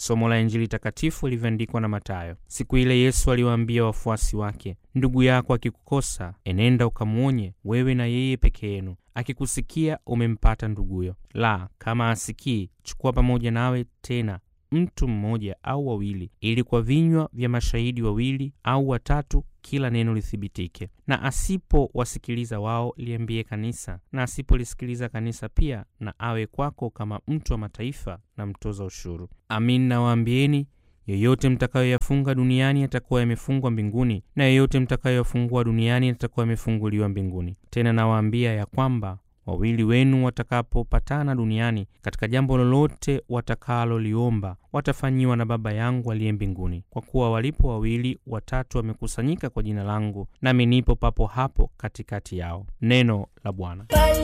Somo la Injili takatifu lilivyoandikwa na Mathayo. Siku ile Yesu aliwaambia wafuasi wake, ndugu yako akikukosa, enenda ukamwonye wewe na yeye peke yenu. Akikusikia umempata nduguyo, la kama asikii, chukua pamoja nawe tena mtu mmoja au wawili, ili kwa vinywa vya mashahidi wawili au watatu kila neno lithibitike. Na asipowasikiliza wao, liambie kanisa, na asipolisikiliza kanisa pia, na awe kwako kama mtu wa mataifa na mtoza ushuru. Amin nawaambieni, yoyote mtakayoyafunga duniani yatakuwa yamefungwa mbinguni, na yoyote mtakayoyafungua duniani yatakuwa yamefunguliwa mbinguni. Tena nawaambia ya kwamba wawili wenu watakapopatana duniani katika jambo lolote watakaloliomba, watafanyiwa na Baba yangu aliye mbinguni. Kwa kuwa walipo wawili watatu wamekusanyika kwa jina langu, nami nipo papo hapo katikati yao. Neno la Bwana.